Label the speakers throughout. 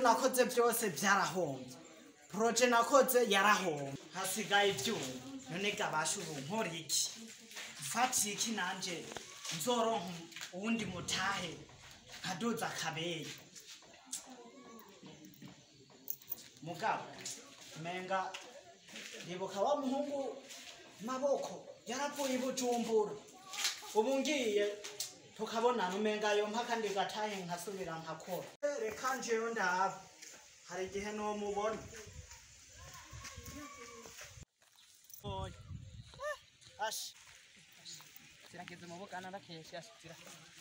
Speaker 1: nakoze byose byarahombye poroje nakoze yarahombye hasigaye ibyuma none gabasha ubu nkora iki mfatiye iki nanje nzoronka uwundi mutahe nkaduza akabeye mugabo menga ndibuka wa muhungu maboko yaravuye i bujumbura ubu ngiye tukabonana umenga yo mpaka ndigatahe nkasubira nkakora Eh, reka njeyo ndaba hari igihe nomubona oya ashi
Speaker 2: kirageze mu bugana ndakesha asitira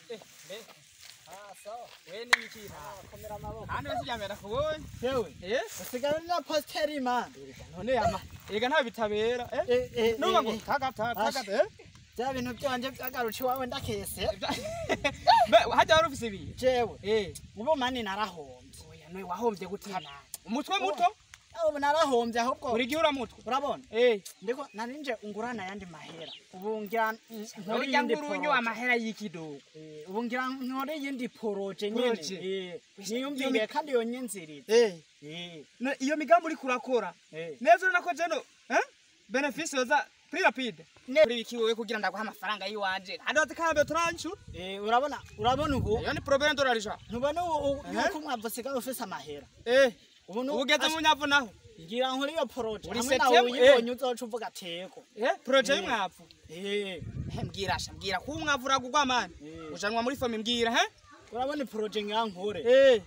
Speaker 1: ah sawa
Speaker 2: we ni iki
Speaker 1: komera amaboko
Speaker 2: kandi basiryamira kubonye
Speaker 1: yewe
Speaker 2: eh
Speaker 1: usigaye na posteri man
Speaker 2: none yama ega nta bitabera eh
Speaker 1: Eh, eh,
Speaker 2: nuba
Speaker 1: eh,
Speaker 2: ngo
Speaker 1: eh.
Speaker 2: tagata
Speaker 1: Asha.
Speaker 2: tagata eh
Speaker 1: bya bintu byanje byagaruka iwawe ndakese
Speaker 2: be hajya wari ufise ibihe
Speaker 1: jewe
Speaker 2: eh
Speaker 1: ubu mani narahombye
Speaker 2: oya nwe wahombye gute nawe umutwe
Speaker 1: Oh.
Speaker 2: muto
Speaker 1: ubu narahombye ahubwo
Speaker 2: uri gihe uramutwe
Speaker 1: urabona
Speaker 2: eh
Speaker 1: ndiko narinje ungurana yandi mahera ubu ngira nkora
Speaker 2: urya
Speaker 1: iyindi
Speaker 2: ngurunyo
Speaker 1: poroje.
Speaker 2: amahera y'ikidogo
Speaker 1: Eh, ubu ngira nkore iyindi poroje nyene
Speaker 2: Poroje.
Speaker 1: Eh,
Speaker 2: Iyo
Speaker 1: niyumviye
Speaker 2: mi-
Speaker 1: kandi yonyinziriza
Speaker 2: eh
Speaker 1: Eh,
Speaker 2: no- iyo migambi uri kurakora
Speaker 1: eh.
Speaker 2: neza urabona ko jeno eh benefisi yoza kuri rapide
Speaker 1: Ne-
Speaker 2: kuri biki wowe kugira ndaguha amafaranga yiwanje kandi wazikambe turanshura
Speaker 1: Eh, urabona urabona ubu
Speaker 2: iyo ni problème dorarisha
Speaker 1: ntubona ubu ubu
Speaker 2: Eh?
Speaker 1: yuko umwavu usigaye ufise amahera
Speaker 2: eh
Speaker 1: ubu nu-
Speaker 2: ubugeze
Speaker 1: Ash-
Speaker 2: mu nyavu naho
Speaker 1: ngira nkore iyo poroje
Speaker 2: Uri
Speaker 1: hamwe nawe
Speaker 2: septembre,
Speaker 1: uyibonye uzoca uvuga teko
Speaker 2: eh projet
Speaker 1: Eh.
Speaker 2: y'umwavu
Speaker 1: Eh,
Speaker 2: he mbwira sha mbwira ko umwavu uragurwa mani
Speaker 1: Eh.
Speaker 2: ujanwa muri fomi mbwira he
Speaker 1: urabona iporoje ngira nkore
Speaker 2: eh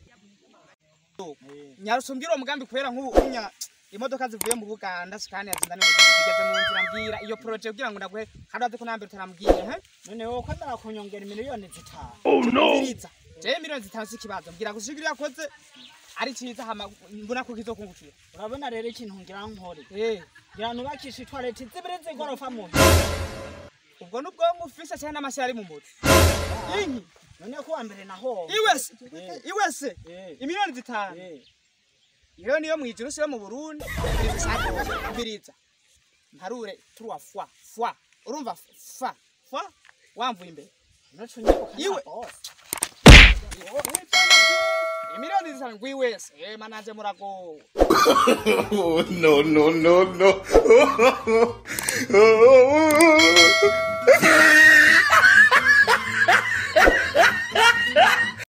Speaker 1: Eh.
Speaker 2: nyarusumbwira uwo mugambi kubera nk'ubu unya imodoka zivuye mu buganda sikani yazinda zigeze mu nzira mbwira iyo projet kugira ngo ndaguhe kandi wazi ko nambere utarambwiye he
Speaker 1: none wowe kwemera kunyongera miliyoni zitanu
Speaker 2: mbiriza jewe miliyoni zitanu si ikibazo mbwira gusa iyo yakoze ari cyiza hama mbona ko kizokungukira
Speaker 1: urabona rero ikintu ngira nkore
Speaker 2: eh
Speaker 1: ngira nubakisha itwareti zibiri z'igorofa mu
Speaker 2: ubwo n'ubwonko ufise cyane n'amashyi ari mu mutwe inki
Speaker 1: none ko wa mbere naho
Speaker 2: iwese
Speaker 1: Eh.
Speaker 2: iwese
Speaker 1: Eh.
Speaker 2: imiliyoni zitanu iyo niyo mu ijuru siyo mu burundi mbiriza ntarure turuwa fwa fwa urumva fa fa wamvuye imbere Iwe. imiliyoni zitanu ngwiwese ema nanje muragowe
Speaker 3: Oh, no, no, no, no.